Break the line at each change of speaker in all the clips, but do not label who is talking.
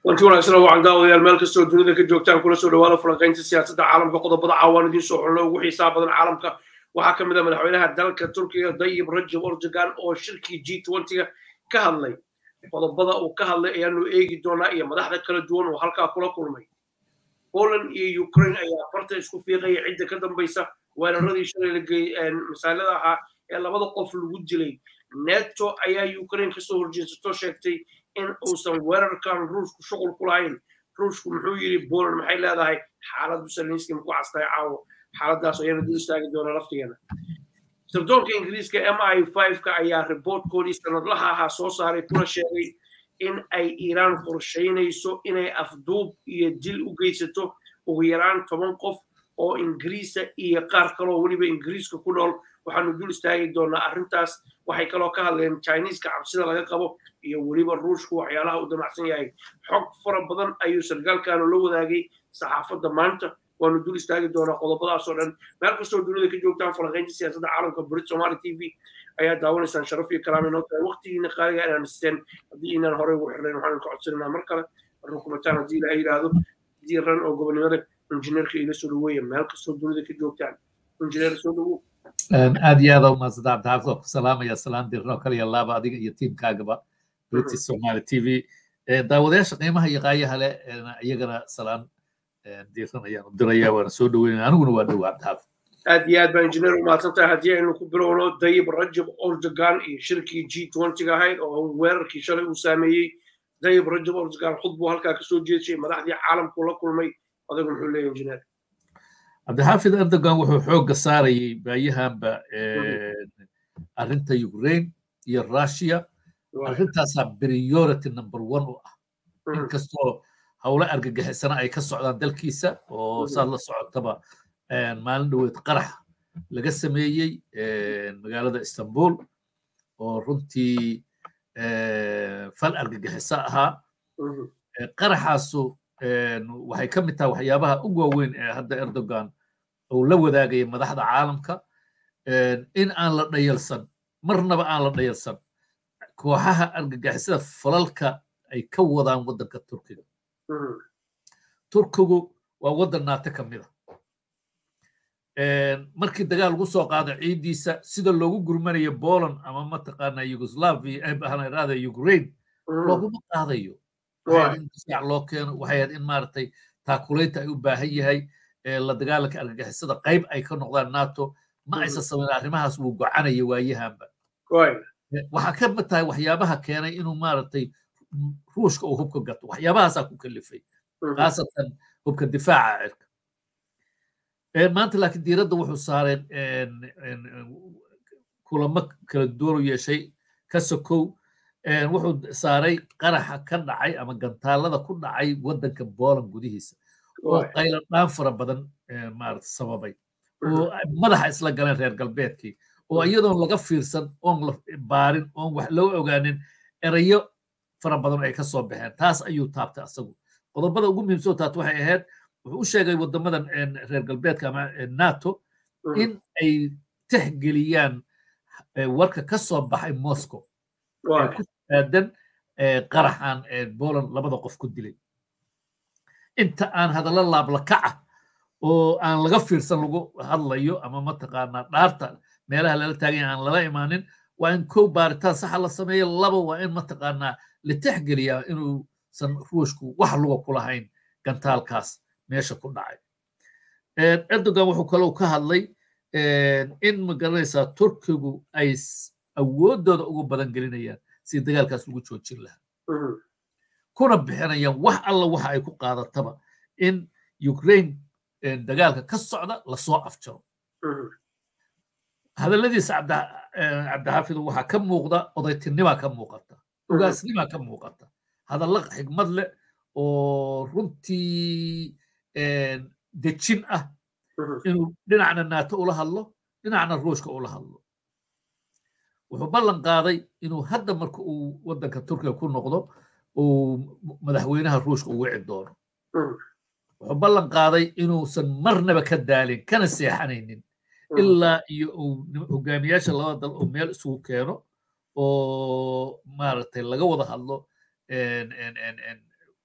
wanti wanaagsan waxaan daawadayaal meel kastoo dunida ka joogtaan kula soo dhawaada falanqaynta siyaasadda caalamka qodobada caawaan idiin soo xulno ugu xiisaa badan caalamka waxaa ka mid ah madaxweynaha dalka turkiga dayib rajab erdogan oo shirkii g twentyga ka hadlay qodobada uu ka hadlay ayaanu eegi doonaa iyo madaxda kala duwan oo halkaa kula kulmay poland iyo ukraine ayaa farta isku fiiqaya cidda ka dambaysa weeraradii shalay la geeyey masaalada ahaa ee labada qof lagu dilay neto ayaa ukraine kasoo horjeesato sheegtay in uusan weerarkan ruushku shuqul ku lahayn ruushku muxuu yidhi poland maxay leedahay xaaladdu salinski maku castay caawo xaaladaas ayana dul istaagi doona laftigeena sirdoonka ingiriiska m i ka ayaa riboortkoodii sanadlaha ahaa soo saaray kuna sheegay in ay iiraan qorshaynayso inay afduub iyo dil u geysato ugu yaraan toban qof oo ingiriisa iyo qaar kaloo weliba ingiriiska ku nool waxaanu dul istaagi doonaa arrintaas waxay kaloo ka hadleen chineeska cabsida laga qabo iyo weliba ruushku waxyaalaha uu damacsan yahay xog fara badan ayuu sargaalkanu la wadaagay saxaafadda maanta waanu dul istaagi doonaa qodobadaasoo dhan meel kastoo dunida ka joogtaan falanqaynta siyaasadda caalamka brit somali t v ayaa daawanaysaan sharaf iyo kalaam inoo tahay waqtigiina qaaliga inaan isteen haddii inaan horey ugu xirnayn waxaan ka codsananaa mar kale rukumataan haddii ilaha yidhaahdo diiran oo gobonimada injineerka ila soo dhaweeya meel kastoo dunida ka joogtaan injineer soo dhawow
aad iyo aad umahadsanta cabdixaafid oo ku salaamaya salaan dirno kaliya laaba adiga iyo tiimkaagaba british somali t v daawadayaasha qiimaha iyo qaayaha leh iyagana salaan diiran ayaan u diraya waana soo dhaweynaya aniguna waa dhow cabdixaafid
aad iyo aad baa injineer umahadsan tahay haddii aynu ku bilowno dayib rajab erdogan iyo shirkii g twentyga ahayd oo weerarkii shalay uu saameeyey dayib rajab erdogan khudbuu halkaa kasoo jeedshay madaxdii caalamku la kulmay adigu muxuu leeyahy injineer
cabdixaafid erdogan wuxuu xoogga saarayay baayahanba arrinta ukraine iyo russia arrintaasaa priority number one u ah inkastoo howlo argagixisana ay ka socdaan dalkiisa oo saad la socotaba maalin dhoweed qarax laga sameeyey magaalada istanbul oo runtii fal argagixiso ahaa qaraxaasu waxay ka mid tahay waxyaabaha ugu waaweyn ee hadda erdogan uu la wadaagaya madaxda caalamka in aan la dhayalsan marnaba aan la dhayalsan kooxaha argagixisada falalka ay ka wadaan waddanka turkiga turkigu waa waddan naato ka mid a markii dagaal lagu soo qaado ciiddiisa sida loogu gurmanayo poland ama mataqaana yugoslavia raada ukraine looguma qaadayo in difaac loo keeno waxay ahayd in maaragtay taakulaynta ay u baahan yahay la dagaalanka argagixisada qayb ay ka noqdaan nato ma aysan samayn arrimahaas wuu gocanaya waayahanba waxaa ka mid tahay waxyaabaha keenay inuu maaragtay ruushka uu hubka gato waxyaabahaasaa ku kalifay khaasatan hubka difaaca cirka maanta laakiin diiradda wuxuu saaray kulamo kala duwan u yeeshay ka sokow wuxuu saaray qaraxa ka dhacay ama gantaalada ku dhacay waddanka poland gudihiisa oo qaylo dhaan fara badan maarata sababay oo madaxa isla galeen reer galbeedkii oo iyadoon laga fiirsan oon la baarin oon wax loo ogaanin erayo fara badan ay ka soo baxeen taas ayuu taabtay asagu qodobada ugu muhiimsoo taabta waxay ahayd wuxuu u sheegay waddamadan reer galbeedka ama nato in ay tixgeliyaan warka ka soo baxay moscow ee ku aadan qaraxan poland labada qof ku dilay inta aan hadallo laablakaca oo aan laga fiirsan lagu hadlayo ama mataqaanaa dhaarta meelaha lala taaganya aan lala imaanin waa in kow baaritaan saxa la sameeyo laba waa in mataqaanaa la tixgeliyaa inuusan ruushku wax luga ku lahayn gantaalkaas meesha ku dhacay erdogan wuxuu kaloo ka hadlay in magaranaysaa turkigu ay awooddooda ugu badan gelinayaan si dagaalkaas lagu joojin lahaa kuna bixinayaan wax alla waxa ay ku qaadataba in ukraine dagaalka ka socda lasoo afjaro hadalladiisa cabdixaafid waxaa ka muuqda odaytinimaa ka muuqata ugaasnimaa ka muuqata hadallo xigmad leh oo runtii dejin ah inuu dhinacna naato ula hadlo dhinacna ruushka ula hadlo wuxuu ballan qaaday inuu hadda marka uu waddanka turkiga ku noqdo uu madaxweynaha ruushka u wici doono wuxuu ballan qaaday inuusan marnaba ka daalin kana seexanaynin ilaa iyo uu hogaamiyaasha labada dal uu meel isugu keeno oo maaragtay laga wada hadlo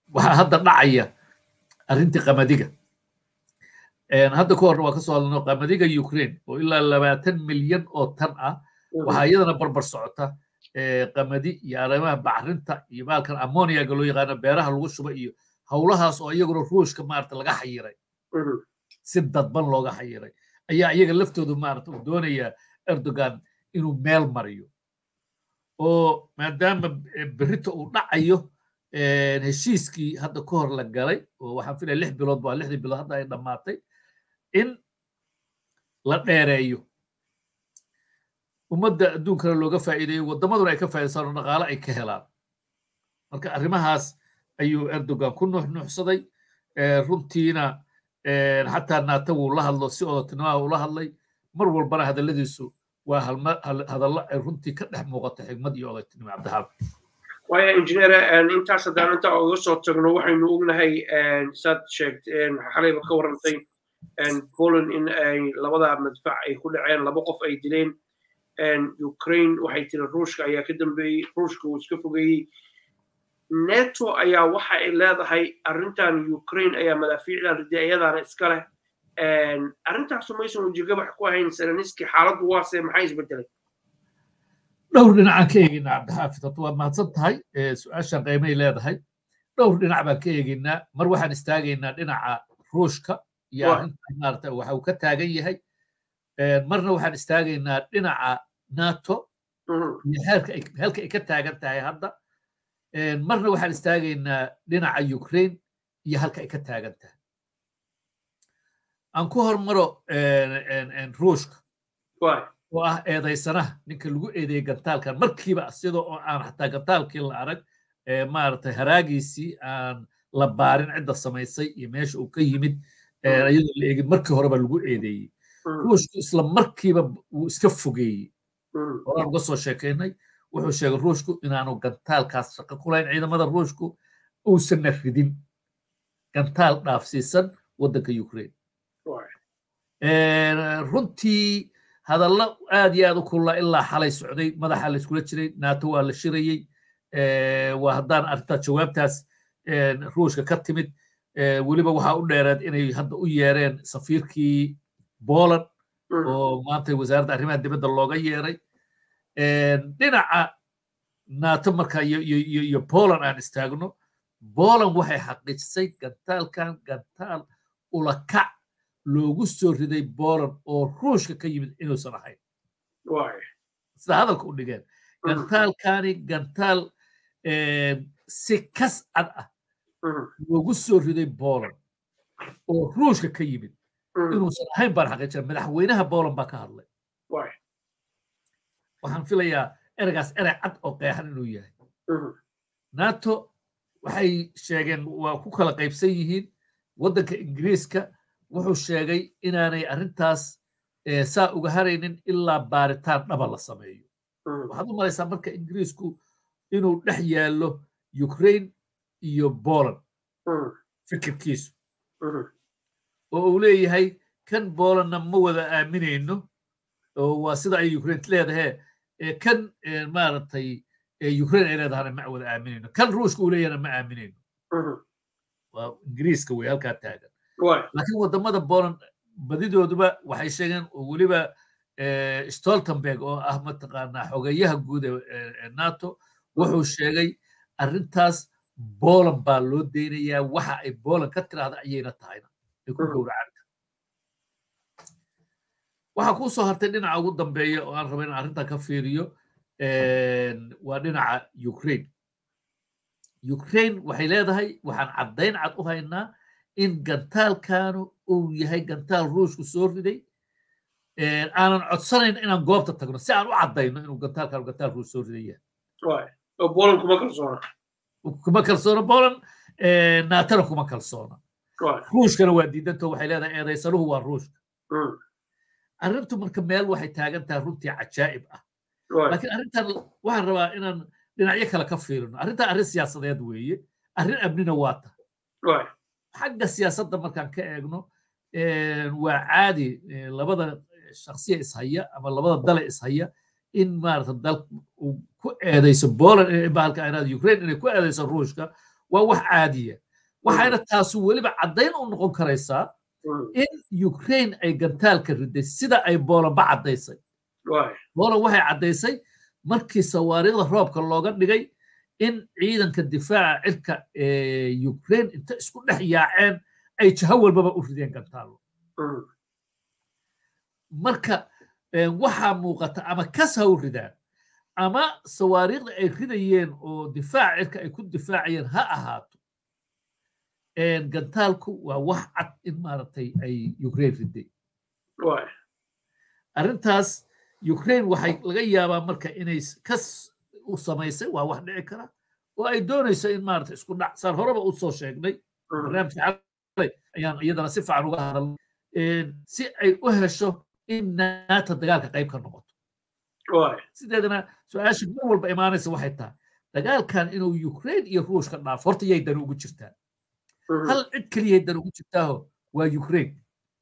waxaa hadda dhacaya arrintii qamadiga hadda ka horna waa kasoo hadlano qamadiga ukraine oo ilaa labaatan milyan oo tan ah waxaa iyadana barbar socota qamadi iyo arrimaha bacrinta iyo baalkan ammoniaga loo yaqaano beeraha lagu shuba iyo howlahaas oo iyaguna ruushka maarata laga xayiray si dadban looga xayiray ayaa iyaga laftoodu maarata uu doonayaa erdogan inuu meel mariyo oo maadaama berrita uu dhacayo heshiiskii hadda ka hor la galay oo waxaan filaya lix bilood waa lixdii bilood hadda ay dhammaatay in la dheereeyo ummadda adduunkana looga faa'iideeyo waddamaduna ay ka faa'idaystaan oo dhaqaale ay ka helaan marka arrimahaas ayuu erdogan ku nuuxnuuxsaday runtiina xataa naata wuu la hadlo si odotinimada ula hadlay mar walbana hadalladiisu waa hadallo ay runtii ka dhex muuqato xigmad iyo odotinimo cabdixaafid
waaya injineer intaas haddaan inta uga soo tagno waxaynu ognahay saad sheegteen xalayba ka warrantay poland in ay labada madfac ay ku dhaceen laba qof ay dileen ukraine waxay tiri ruushka ayaa ka dambeeyey ruushka uu iska fogeeyey neto ayaa waxa ay leedahay arrintan ukraine ayaa madaafiicdan riday ayadaana iska leh arrintaasu maysan wejigabax ku ahayn seleniski xaaladdu waase maxay isbedelay
dhowr dhinacaan ka eegaynaa cabdixaafid horta waad mahadsan tahay su-aashan qiimay leedahay dhowr dhinac baan ka eegaynaa mar waxaan istaagaynaa dhinaca ruushka iyo arrintan maarata waxa uu ka taagan yahay marna waxaan istaagaynaa dhinaca nato iyo halka ay ka taagan tahay hadda marna waxaan istaagaynaa dhinaca ukraine iyo halka ay ka taagan tahay aan ku hormaro ruushka oo ah eedaysanaha ninka lagu eedeeyey gantaalkan markiiba sidoo oo aan xataa gantaalkii la arag maaragtay haraagiisii aan la baarin cidda samaysay iyo meesha uu ka yimid iyadoo la eegin markii horeba lagu eedeeyey ruushku isla markiiba wuu iska fogeeyey horaan uga soo sheekaynay wuxuu sheegay ruushku inaanu gantaalkaas shaqo ku lahayn ciidamada ruushku uusanna ridin gantaal dhaafsiisan waddanka ukraine runtii hadallo aad iyo aad u kulaa ilaa xalay socday madaxa la iskula jiray nato waa la shirayey waa haddaan arrintaa jawaabtaas ruushka ka timid weliba waxaa u dheereed inay hadda u yeereen safiirkii poland oo maanta wasaaradda arrimaha dibadda looga yeeray dhinaca nato marka iyo poland aan istaagno poland waxay xaqiijisay gantaalkan gantaal ulakac loogu soo riday poland oo ruushka ka yimid inuusan ahayn sida hadalka u dhigeen gantaalkani gantaal si kas cad ah loogu soo riday poland oo ruushka ka yimid inuusan ahayn baan xaqiijina madaxweynaha poland baa ka hadlay waxaan filayaa ereygaas erey cad oo qeexan inuu yahay nato waxay sheegeen waa ku kala qaybsan yihiin waddanka ingiriiska wuxuu sheegay inaanay arrintaas saa uga haraynin ilaa baaritaan dhaba la sameeyo waxaad u malaysaa marka ingiriisku inuu dhex yaallo ukraine iyo poland fikirkiisu oo uu leeyahay kan polandna ma wada aaminayno oo waa sida ay ukraine leedahe kan maaragtay ukraine ay leedahana ma wada aaminayno kan ruushka uu leeyahana ma aaminayno waa ingiriiska wey halkaa taagan laakiin waddamada poland badidooduba waxay sheegeen oo weliba stoltenberg oo ah mataqaanaa xogeyaha guud ee nato wuxuu sheegay arrintaas poland baa loo deynayaa waxa ay poland ka tiraahda ayayna tahayna ay ku gowracanta waxaa kuu soo hartay dhinaca ugu dambeeya oo aan raba inaan arrintan ka fiiriyo waa dhinaca ukraine ukraine waxay leedahay waxaan caddayn cad u haynaa in gantaalkanu uu yahay gantaal ruushku soo riday aanan codsanayn inaan goobta tagno si aan u caddayno inuu gantaalkanu gantaal ruush soo riday yahay
poland kuma kalsoona
kuma kalsoona poland naatana kuma kalsoona ruushkana waa diidanto waxay leedahay eedaysanuhu waa ruushka arrintu marka meel waxay taagan tahay runtii cajaa'ib ah laakiin arrintan waxaan rabaa inaan dhinacyo kale ka fiirino arrintan arrin siyaasadeed weeye arrin amnina waa tahay xagga siyaasadda markaan ka eegno waa caadi labada shaksiya ishaya ama labada dale ishaya in maarata dal uu ku eedayso poland bahalka anaad ukraine inay ku eedayso ruushka waa wax caadiya waxayna taasu weliba caddayn u noqon karaysaa in ukraine ay gantaalka riday sida ay boolanba caddaysay boolan waxay caddaysay markii sawaariikhda roobka looga dhigay in ciidanka difaaca cirka ee ukraine inta isku dhex yaaceen ay jaho walbaba u rideen gantaallo marka waxaa muuqata ama kas ha u ridaan ama sawaariikhda ay ridayeen oo difaaca cirka ay ku difaacayeen ha ahaato gantaalku waa wax cad in maaragtay ay ukraine riday arrintaas ukraine waxay laga yaabaa marka inay kas u samaysay waa wax dhici kara oo ay doonayso in maaragtay isku dhac saan horeba u soo sheegnay barnaamijka ayaan iyadana si fiican uga hadalnay si ay u hesho in naata dagaalka qayb ka noqoto sideedana su-aasha mar walba imaanaysa waxay tahay dagaalkan inuu ukraine iyo ruushka dhaafo horta yay dan ugu jirtaa hal cid keliyay dan ugu jirtaaho waa ukraine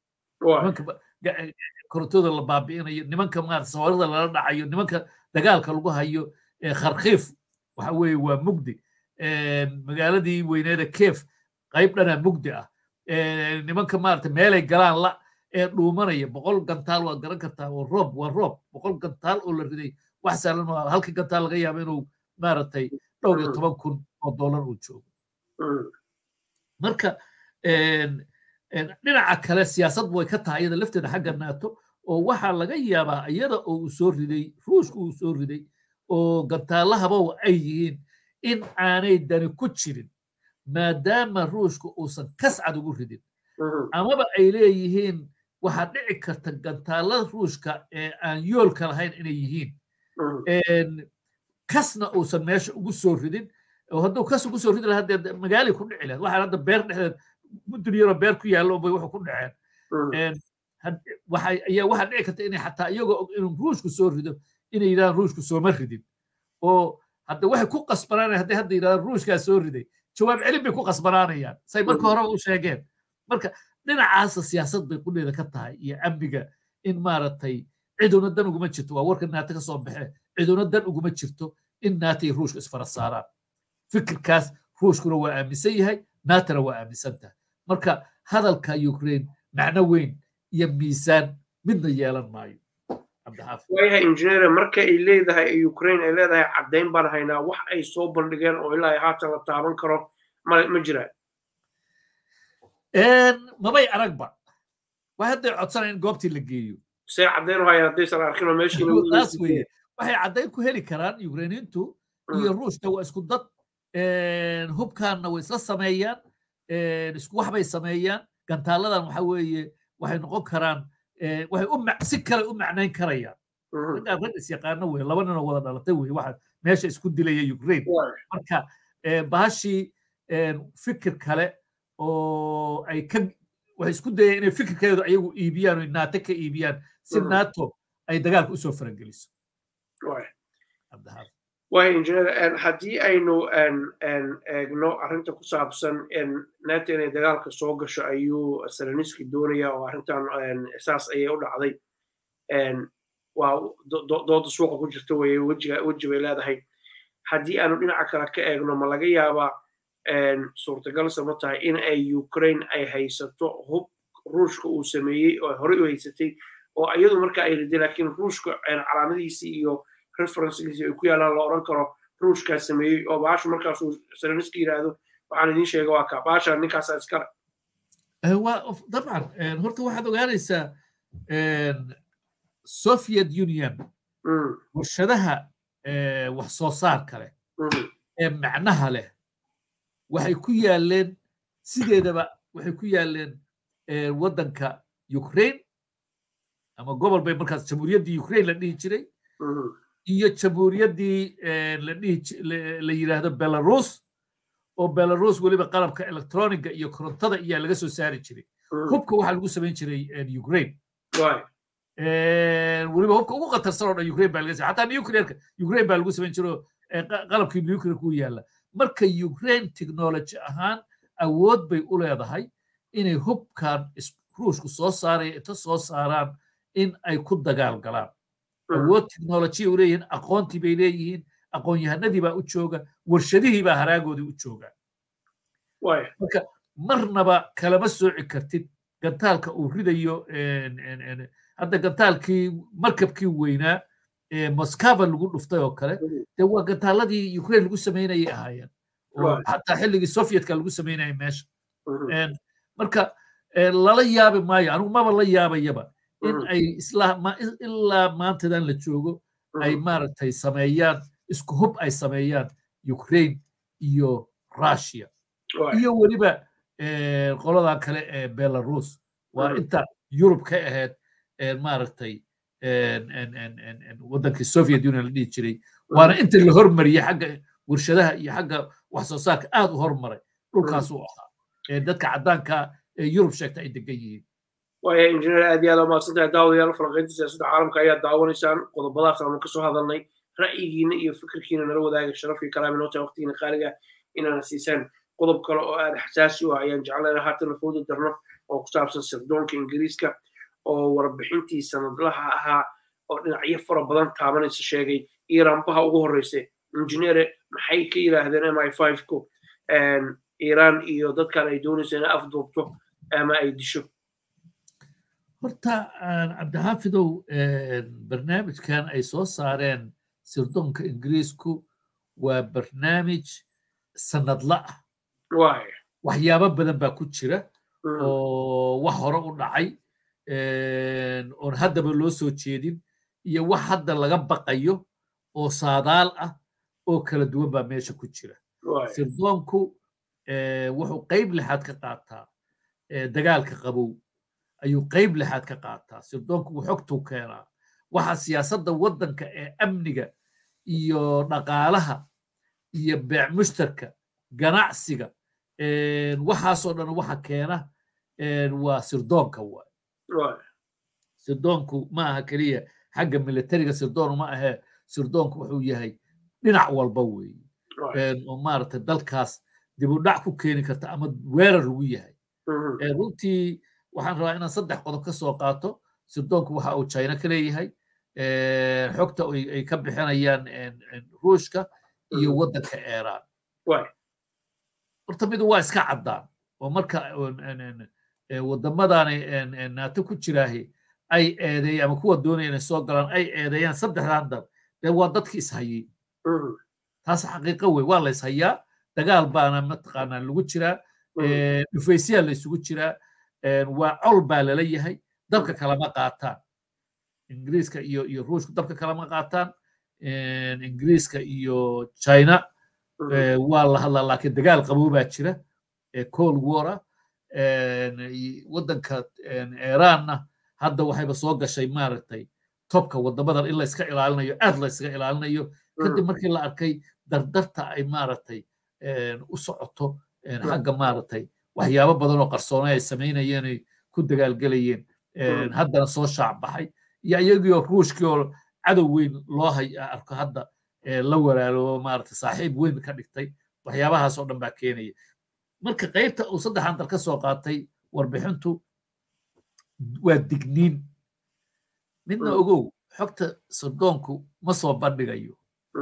korontooda la baabi'inayo nimanka maarata sawarida lala dhacayo nimanka dagaalka lagu hayo kharkiif waxa weeye waa mugdi magaaladii weyneeda kef qayb dhana mugdi ah nimanka maarata meelay galaan la ee dhuumanaya boqol gantaal waad garan kartaa oo roob waa roob boqol gantaal oo la riday wax saalan maa halkii gantaal laga yaaba inuu maaragtay dhowr iyo toban kun oo dollar uu joogo marka dhinaca kale siyaasad way ka tahay iyada lafteeda xagga naato oo waxaa laga yaabaa iyada oo uu soo riday ruushka uu soo riday oo gantaalahaba ay yihiin in aanay dani ku jirin maadaama ruushka uusan kascad ugu ridin amaba ay leeyihiin waxaa dhici karta gantaalada ruushka ee aan yoolka lahayn inay yihiin kasna uusan meesha ugu soo ridin oo hadduu kas ugu soo ridi lahaa dee magaalay ku dhici lahayd waxaan hadda beer dhexdeed mudun yaroo beer ku yaallo bay wuxuu ku dhaceen ayaa waxaa dhici karta inay xataa iyagoo og inuu ruushku soo rido inay yidhahdaan ruushku sooma ridin oo hadda waxay ku qasbanaanayan hadday hadda yidhahdaan ruushkaa soo riday jawaab celin bay ku qasbanaanayaan say marka horeba u sheegeen marka dhinacaasa siyaasad bay qudheeda ka tahay iyo amniga in maaragtay ciduna dan uguma jirto waa warka naata ka soo baxee ciduna dan uguma jirto in naata iyo ruushka isfara saaraan fikirkaas ruushkuna waa aaminsan yahay naatana waa aaminsan tahay marka hadalka ukraine macno weyn iyo miisaan midna yeelan maayo
waayahay injineer marka ay leedahay ukraine ay leedahay caddayn baan haynaa wax ay soo bandhigeen oo ilaa haatan la taaban karo ma jiraan
mabay aragba waa hadday codsanaya in goobtii la geeyo
see caddayn hayaan haddaysan arkinoo
meeshiitaas weye waxay caddayn ku heli karaan ukrainiintu iyo ruushka waa isku dad hubkaanna way isla sameeyaan isku wax bay sameeyaan gantaaladan waxa weeye waxay noqon karaan waxay u si kale u macnayn karayaan raggaan rag is yaqaano weye laba ninoo wada dhalatay weye waxa meesha isku dilaya ukraine marka bahashii fikir kale oo ay ka waxay isku dayeen inay fikirkeedu ayagu iibiyaan oo naato ka iibiyaan si nato ay dagaalka usoo farangeliso
waay injineer haddii aynu eegno arrinta ku saabsan nato inay dagaalka soo gasho ayuu seleniski doonaya oo arrintan saas ayay u dhacday waa dooda suuqa ku jirta weye weji bay leedahay haddii aanu dhinaca kale ka eegno ma laga yaabaa suurtagalse ma tahay in ay ukraine ay haysato hub ruushka uu sameeyey oo horey u haysatay oo iyadu marka ay riday laakiin ruushka calaamadiisii iyo referencegiisii ay ku yaalaan la odhan karo ruushkaa sameeyey oo baashu markaasuu seleniski yidhaahdo waxaan idiin sheega waa kaa baasha ninkaasaa iskale
dabcan horta waxaad ogaanaysaa soviet union warshadaha wax soo saarka leh ee macnaha leh waxay ku yaaleen sideedaba waxay ku yaaleen waddanka ukraine ama gobol bay markaas jamhuuriyaddii ukraine la dhihi jiray iyo jamhuuriyaddii la dhihi la yidhaahdo belarus oo belarus weliba qalabka electroniga iyo korontada iyaa laga soo saari jiray hubka waxaa lagu samayn jiray ukraine weliba hubka ugu khatarsan oo dhan ukraine baa laga xataa nuclearka ukraine baa lagu samayn jiro qalabkii nuclearka u yaalla marka ukraine technology ahaan awood bay u leedahay inay hubkan ruushku soo saaraya inta soo saaraan in ay ku dagaal galaan awood technology u leeyihiin aqoontii bay leeyihiin aqoon-yahanadii baa u jooga warshadihii baa haraagoodii u jooga marka marnaba kalama sooci kartid gantaalka uu ridayo hadda gantaalkii markabkii weynaa moscava lagu dhuftay oo kale dee waa gantaaladii ukraine lagu samaynayay ahaayeen oo xataa xilligii sovietka lagu samaynayay meesha marka lala yaabi maayo anigu maba la yaabayaba in ay ilaa maantadan la joogo ay maaragtay sameeyaan isku hub ay sameeyaan ukraine iyo russia iyo weliba qoladan kale ee belarus waa inta yurub ka ahayd maaragtay waddankii soviet union la dhihi jiray waana inta la hormariyey xagga warshadaha iyo xagga wax soo saarka aad u hormaray dhulkaas uu ahaa dadka caddaanka ee yurub sheegta ay degan yihiin
waaya injineer aad iyo aad umahadsantahay daawadayaal falanqaynta siyaasadda caalamka ayaa daawanaysaan qodobadaas aanu kasoo hadalnay ra'yigiina iyo fikirkiina nala wadaaga sharaf iyo kalaam inoo tahay waqtigiina qaaliga inaana siisaan qodob kale oo aad xasaasi u ah ayaan jeclayna haatan la foodi darno oo ku saabsan sirdoonka ingiriiska oo warbixintii sanadlaha ahaa oo dhinacyo fara badan taabanaysa sheegay iiraanbaha ugu horreysay injineere maxay ka yidhaahdeen m i five ku iiraan iyo dadkan ay doonaysa inay afduubto ama ay disho
horta cabdixaafidow barnaamijkan ay soo saareen sirdoonka ingiriisku waa barnaamij sanadla ah waxyaabo badan baa ku jira oo wax hore u dhacay oon haddaba loo soo jeedin iyo wax hadda laga baqayo oo saadaal ah oo kala duwan baa meesha ku jira sirdoonku wuxuu qayb lixaad ka qaataa dagaalka qabow ayuu qayb lixaad ka qaataa sirdoonku xogtuu keenaa waxa siyaasadda waddanka ee amniga iyo dhaqaalaha iyo beec mushtarka ganacsiga waxaasoo dhan waxa keena waa sirdoonka waay sirdoonku ma aha keliya xagga militariga sirdoon ma ahee sirdoonku wuxuu yahay dhinac walba weeye oo maaragtay dalkaas dib u dhac ku keeni karta ama weerar lagu yahay runtii waxaan rabaa inaan saddex qodob ka soo qaato sirdoonku waxa uu china ka leeyahay xogta ay ka bixinayaan ruushka iyo waddanka iiraan horta midu waa iska caddaan oo marka waddamadani naato ku jiraahi ay eedeeyaan ama kuwa doonaya inay soo galaan ay eedeeyaan saddexdan dal dee waa dadki ishayey taas xaqiiqo wey waa la ishayaa dagaal baana mataqaanaa lagu jiraa dhufaysiyaa la isugu jiraa waa col baa lala yahay dabka kalama qaataan ingiriiska iyo iyo ruushku dabka kalama qaataan ingiriiska iyo china waa la hadlaa laakiin dagaal qabow baa jira cold war ah waddanka iiraanna hadda waxayba soo gashay maaragtay tobka waddamadan in la iska ilaalinayo aad la iskaga ilaalinayo kadib markii la arkay dardarta ay maaragtay u socoto xagga maaragtay waxyaabo badan oo qarsoonay ay samaynayeen ay ku dagaalgelayeen haddana soo shaac baxay iyo iyagiioo ruushkii oo cadow weyn loo hay arko hadda la walaaloobo maaragtay saaxiib weyn ka dhigtay waxyaabahaas oo dhan baa keenaya marka qaybta uu saddexan dal ka soo qaatay warbixintu waa digniin midna ogow xogta sirdoonku ma soo bandhigayo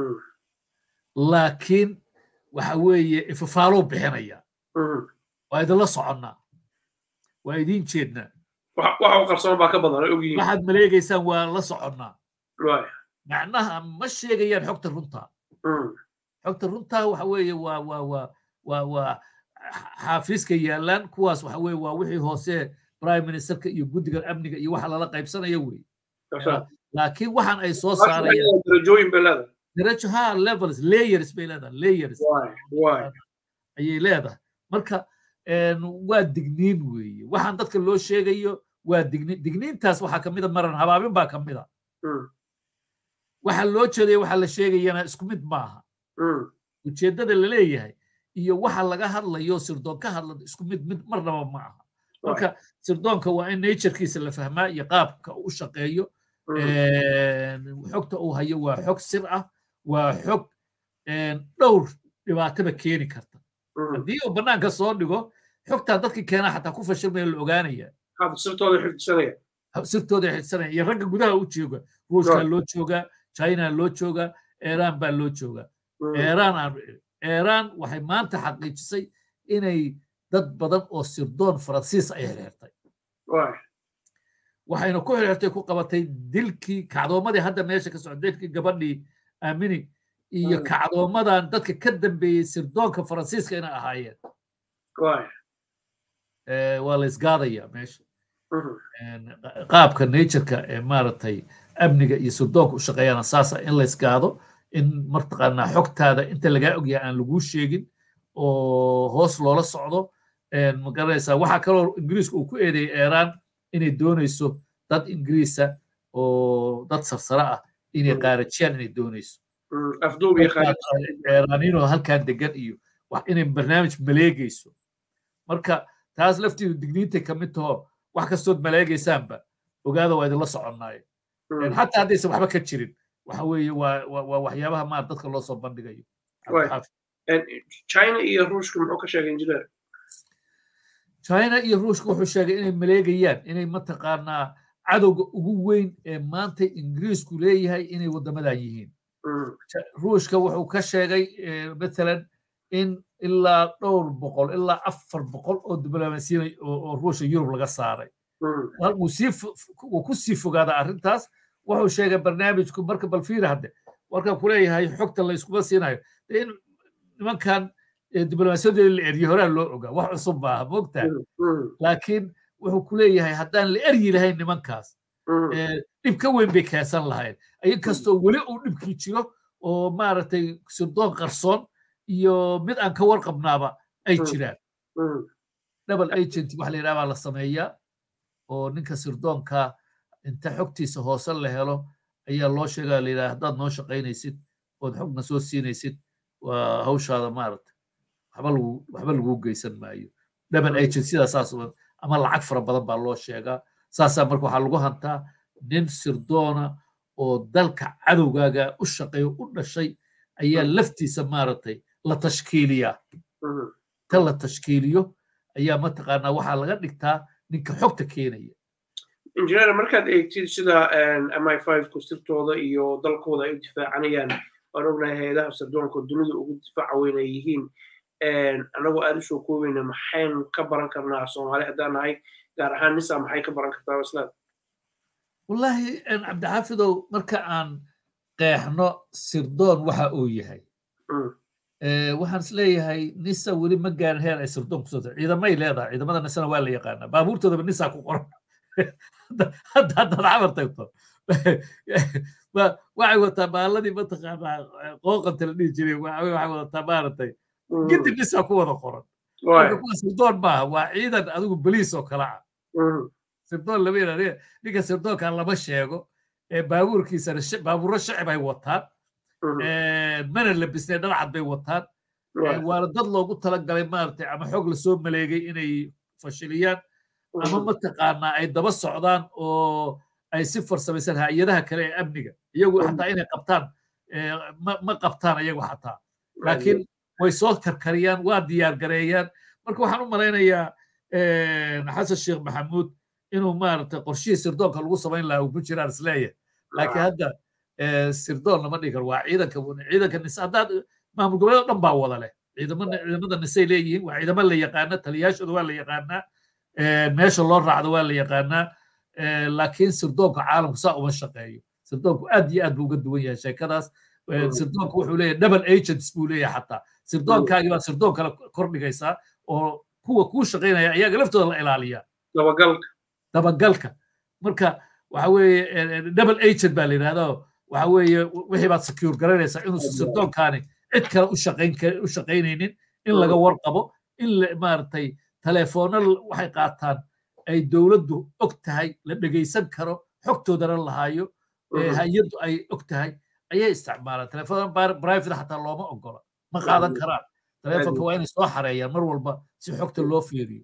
laakiin waxa weeye ifafaaluu bixinaya waa idinla soconnaa waa idiin jeednaa
waxa qarsoon baa ka badan ay ogyihiin
waxaad maleegaysaan waa la soconnaa macnaha ma sheegayaan xogta runtaa xogta runtaa waxa weeye waa waa waa waa waa xaafiiska yaallaan kuwaas waxa weeye waa wixii hoose prime ministerka iyo guddiga amniga iyo waxa lala qaybsanayo wey laakiin waxaan ay soo saarayaan
darajooyin bay leedahay
darajo ha levels layers bay leedahay layers ayay leedahay marka waa digniin weeye waxaan dadka loo sheegayo waa digniin digniintaas waxaa kamida maran habaabin baa kamida waxa loo jeedaya waxa la sheegayana isku mid maaha ujeeddada la leeyahay iyo waxa laga hadlayo sirdoon ka hadla isku mid mid marnaba ma aha marka sirdoonka waa in naturekiisa la fahmaa iyo qaabka u shaqeeyo xogta uu hayo waa xog sir ah waa xog dhowr dhibaataba keeni karta haddii uu bannaanka soo dhigo xogtaa dadkii keenaa xataa ku fashilmaya la ogaanaya
sirtooda xifdisanaya
sirtooda xifdisanaya iyo ragga gudaha u jooga ruushkaa loo joogaa china loo joogaa iiraan baa loo joogaa iiraan aan iiraan waxay maanta xaqiijisay inay dad badan oo sirdoon faransiis ay xirxirtay waxayna ku xirxirtay ku qabatay dilkii kacdoomadii hadda meesha ka socda dilkii gabadhii aamini iyo kacdoomadan dadka ka dambeeyey sirdoonka faransiiska inay ahaayeen waa la isgaadaya meesha qaabka natureka ee maaragtay amniga iyo sirdoonka u shaqeeyana saasa in la isgaado in martaqaanaa xogtaada inta lagaa ogyahay aan laguu sheegin oo hoos loola socdo magaranaysaa waxaa kaloo ingiriiska uu ku eedeeyey eeraan inay doonayso dad ingiriisa oo dad sarsare ah inay qaarajiyaan inay doonayso eeraaninoo halkan degan iyo inay barnaamij maleegayso marka taas laftiidu digniintay ka mid taho wax kastood maleegaysaanba ogaada waa idinla soconnaayo xataa haddaysan waxba ka jirin waxa weeye waa waxyaabaha maar dadka loo soo bandhigayo
china iyo ruushka muxuu ka sheegay injineer
china iyo ruushka wuxuu sheegay inay maleegayaan inay mataqaanaa cadowga ugu weyn ee maanta ingiriisku leeyahay inay waddamadan yihiin ruushka wuxuu ka sheegay matalan in ilaa dhowr boqol ilaa afar boqol oo diblomaasiyan oo ruushka yurub laga saaray wuu ku sii fogaadaa arrintaas wuxuu sheegay barnaamijku marka balfiira hadde warkan kuleeyahay xogta la iskuma siinayo in nimankan diblomaasiyadoodi la erye horaa loo ogaa wax cusub maaha moogtaa laakiin wuxuu ku leeyahay haddaan la eryi lahayn nimankaas dhib ka weyn bay keensan lahayn inkastoo weli uu dhibkii jiro oo maaragtay sirdoon qarsoon iyo mid aan ka warqabnaaba ay jiraan double agent waxa la yidhaha baa la sameeyaa oo ninka sirdoonka inta xogtiisa hoose la helo ayaa loo sheegaa la yidhaha haddaad noo shaqaynaysid ood xogna soo siinaysid waa hawshaada maaragta waxba lagu waxba laguu geysan maayo double agent sidaa saas ama lacag fara badan baa loo sheegaa saasaa marka waxaa lagu hantaa nin sirdoona oo dalka cadowgaaga u shaqeeyo u dhashay ayaa laftiisa maaragtay la tashkiiliyaa ta la tashkiiliyo ayaa mataqaanaa waxaa laga dhigtaa ninka xogta keenaya
injineer markaad eegtid sida m i five ku sirtooda iyo dalkooda ay u difaacanayaan waan ognahay hay-adaha sirdoonka dunida ugu difaaca weyn ay yihiin anagoo aad u soo koobeyna maxayn ka baran karnaa soomaali haddaan nahay gaar ahaan nisa maxay ka baran kartaa islaam
wallaahi cabdixaafidow marka aan qeexno sirdoon waxa uu yahay waxaan is leeyahay nisa weli ma gaarin heer ay sirdoon kusoo ciidamay leedahay ciidamada nisana waa la yaqaanaa baabuurtoodaba nisa ku qoran hadda haddaad cabar tagto waxay wataa baaladii mataqaanaa qooqanta la dhihi jiray waxay wadataa maaragtay gidib nisa ku wada qoran marka kuwa sirdoon maaha waa ciidan adigu boliis oo kale ah sirdoon lama yidhahda ninka sirdoonka lama sheego baabuurkiisana baabuurro shacib ay wataan mana labisnay dhalcad bay wataan waana dad loogu talagalay maaragtay ama xoog lasoo maleegay inay fashiliyaan ama mataqaanaa ay daba socdaan oo ay si farsamaysan hay-adaha kale ee amniga iyagu xataa inay qabtaan ma qabtaan iyagu xataa laakiin way soo karkariyaan waa diyaar gareeyaan marka waxaan u malaynayaa xasan sheekh maxamuud inuu maaragtay qorshihii sirdoonka lagu samayn lahaa uu ku jiraan isleeyahay laakiin hadda sirdoon lama dhigi karo waa ciidanka ciidanka nise haddaad maamul goboleed dhan baa wada leh ciidamada nisay leeyihiin waa ciidamo la yaqaana taliyaashooda waa la yaqaanaa meesha loo raacdo waa la yaqaanaa laakiin sirdoonka caalamku saa uma shaqeeyo sirdoonku aad iyo aad buu uga duwan yahay sheekadaas sirdoonku wuxuu leeyahay double agents buu leeyahay xataa sirdoonkaagii baa sirdoon kale kordhigaysaa oo kuwa kuu shaqaynaya ayaga laftooda la ilaaliyaa
dabagalka
dabagalka marka waxa weeye double agent baa la yidhahdaa waxa weeye wixii baad secure garanaysaa inuusan sirdoonkaani cid kale u shaqayn u shaqaynaynin in laga warqabo in maaragtay telefoona waxay qaataan ay dowladdu og tahay la dhegaysan karo xogtoodana lahaayo hay-addu ay og tahay ayay isticmaalaan telefoon private xataa looma ogola ma qaadan karaan telefonka waa inay soo xareeyaan mar walba si xogta loo fiiriyo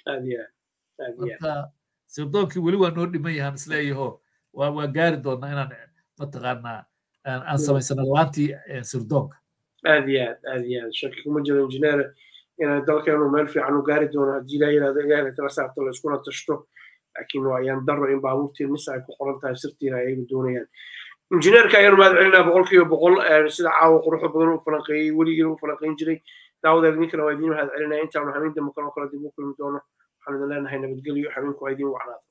marka sirdoonkii weli waa noo dhiman yahaan isleeyaho waa gaari doonaa inaan mataqaanaa aan samaysana laantii sirdoonka
aad iyo aad aad iyo aad shaki kuma jiro injineer inaan dalkeenu meel fiican u gaari doono haddii ilaa yirahdo ilaahay tala saarto la iskuna tashto laakiin waa ayaan daro in baabuurtii nisa ay ku qoran tahay sirtiina ayagu doonayaan injineerka ayaan mahad celinaa boqolkiiba boqol sida caawa quruxda badan u falanqeeyey weligiina u falanqeyn jiray daawadeed ninkana waa idiin mahad celinaya intaanu habeen dambe kaloo kale dib u kulmi doono waxaan idin leenahay nabadgelyo habeenku waa idiin wacnaada